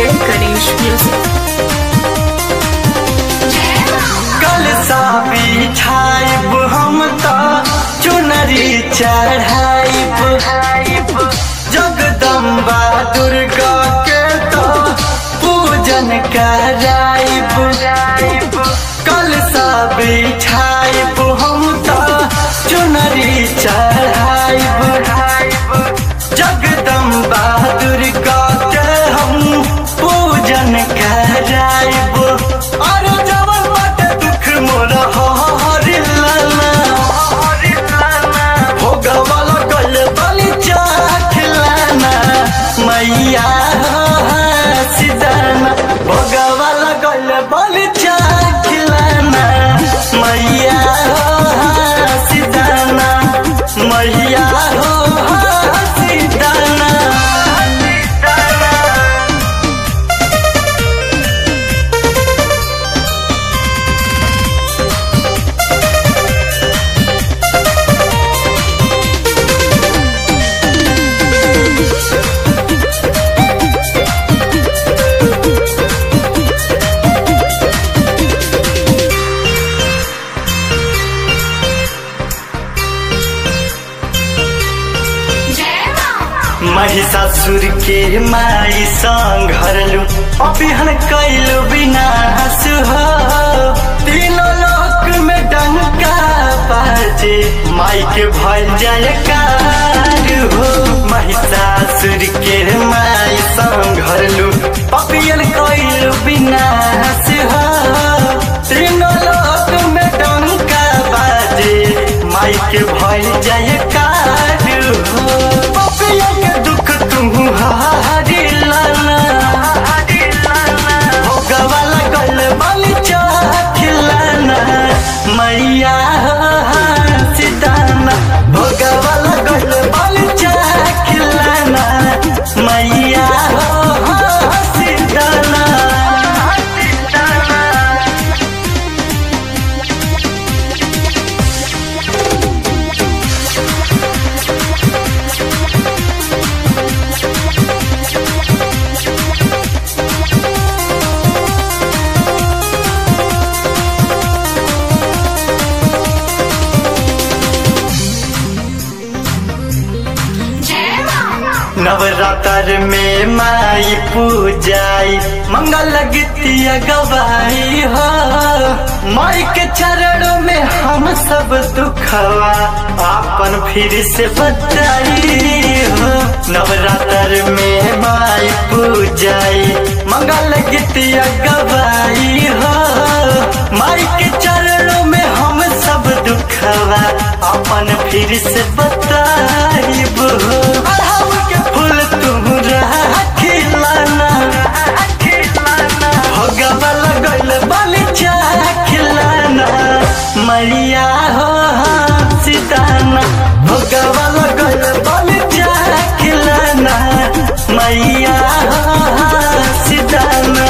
Jai Ganesh Music. कल सा बिछाइब हम तो चुनरी चढ़ाइब जगदम्बा दुर्गा के तो पूजन कराइब कल सा बिछाइब हम तो चुनरी चढ़ाइब जगदम्बा दुर्गा के हम पूजन कराइब और जवन बाटे दुख मोर हरिलाना भोगवाला गल बलि चाखलाना मैया सिदाना भोगवाला गल बलि चाखलाना मैया सिदाना मैया हो सिदाना महिषासुर के माई संघरलु अभिहन कैलु विनाश हो तीनों लोक में डंका बाजे माई के भल जयकार हो महिषासुर के माई संघरलु अभिहन कैलु विनाश हो तीनों लोक में डंका बाजे माई के भल जयकार हो पपिया के दुख तुम हारी लाना भोगवा लगल बलि चाखिलाना मैया सिदाना भोगवा लगल बलि चाखिलाना मैया सिदाना नवरात्र में माई पूजाई मंगल गीतिया गवाई हो माई के चरणों में हम सब दुखवा आपन फिर से बताई हो नवरात्र में माई पूजाई मंगल गीतिया गवाई हो माई के चरणों में हम सब दुखवा अपन फिर से बताइब हो अढ़ाऊ के फूल तुम खिलाना भगवा लगल बलि खिलाना मैया हो सीताना भगवा लगल बलि खिलाना मैया हो सीताना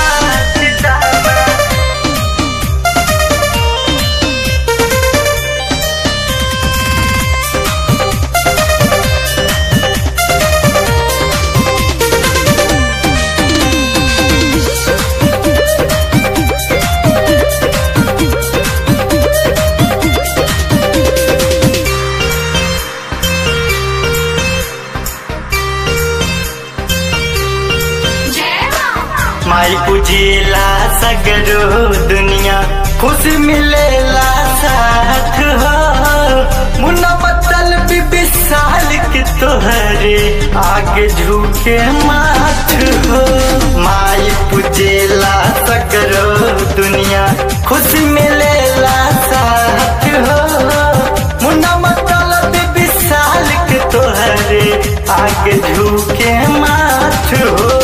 माई पूजेला सगरो दुनिया खुश मिलेला साथ हो मुन्ना बदल भी विशाल के तोहरे आगे झुके माथ हो माई पूजेला सगरो दुनिया खुश मिलेला साथ हो मुन्ना बदल भी विशाल के तोहरे आगे झुके माथ हो